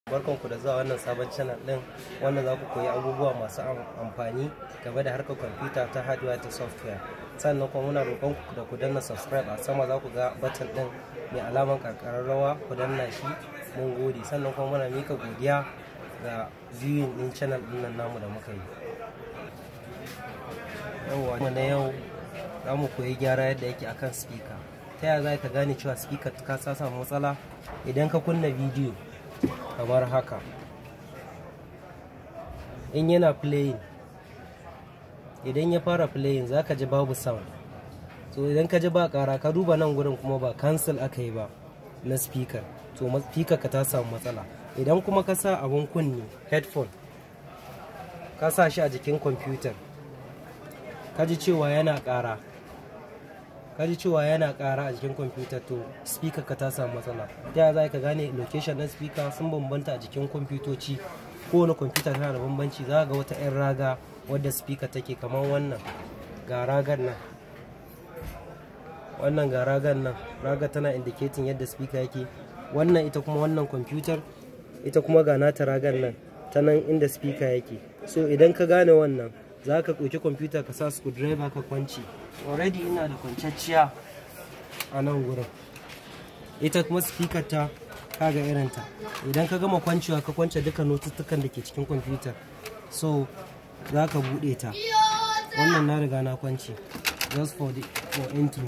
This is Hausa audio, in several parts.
barkanku da zuwa wannan sabon channel din wanda za ku koyi abubuwa masu amfani game da harkar kwamfuta ta hardware ta software sannan kuma muna roƙon ku da ku danna subscribe a sama za ku ga button din mai alaman karkararrawa ku danna shi mun gode sannan kuma muna mika godiya ga viewing din channel din nan namu da muka yi yawwa na yau za mu koyi gyara yadda yake akan speaker ta yaya za ka gane cewa speaker ka samu matsala idan ka kunna bidiyo kamar haka in yana playing idan ya fara playing za ka ji babu sound so idan ka ji ba kara ka duba nan gurin kuma ba cancel aka yi ba na speaker to speaker ka ta samu matsala idan kuma ka sa abun kunni headphone ka sa shi a jikin computer ka ji cewa yana kara ka ji cewa yana kara a jikin kwamfuta to speaker ka ta samu matsala ta za ka gane location na speaker sun bambanta a jikin kwamfutoci kowane kwamfuta tana da bambanci za ga wata 'yan raga wadda speaker take kamar wannan ga ragar nan wannan ga ragar nan raga tana indicating yadda speaker yake wannan ita kuma wannan kwamfutar ita kuma ga nata ragar nan ta nan inda speaker yake so idan ka gane wannan za ka ɗauki kwamfuta ka sa screwdriver ka kwanci already ina da kwanciyar a nan gurin ita kuma speaker ta kaga irinta idan ka gama kwancewa ka kwance duka notuttukan da ke cikin kwamfutar so za ka buɗe ta wannan na riga na kwanci just for the for intro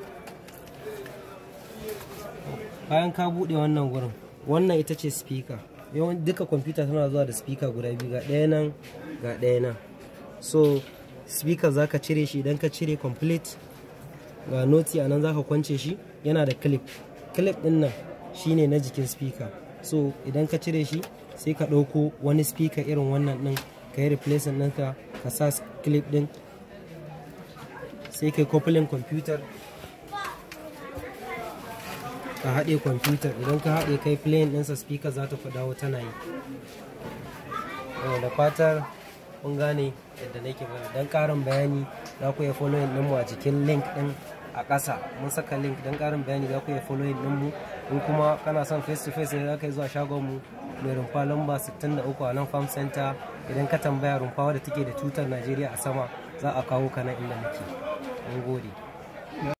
bayan ka buɗe wannan gurin wannan ita ce speaker yawan duka kwamfuta tana zuwa da speaker guda biyu ga ɗaya nan ga ɗaya nan so speaker za ka cire shi idan ka cire complete ga noti a nan za ka kwance shi yana da clip clip din nan shine na jikin speaker so idan ka cire shi sai ka ɗauko wani speaker irin wannan din ka yi replacement ɗinka ka sa clip din sai ka yi coupling computer ka haɗe computer idan ka haɗe kai playing ɗinsa speaker za ta dawo tana yi da fatar kun gane yadda nake bane don karin bayani za ku iya following ɗinmu a cikin link ɗin a ƙasa mun saka link don karin bayani za ku iya following ɗinmu in kuma kana son face to face ne za ka yi zuwa shagonmu mai rumfa lamba 63 a nan farm center idan ka tambaya rumfa wadda take da tutar najeriya a sama za a kawo ka nan inda muke mun gode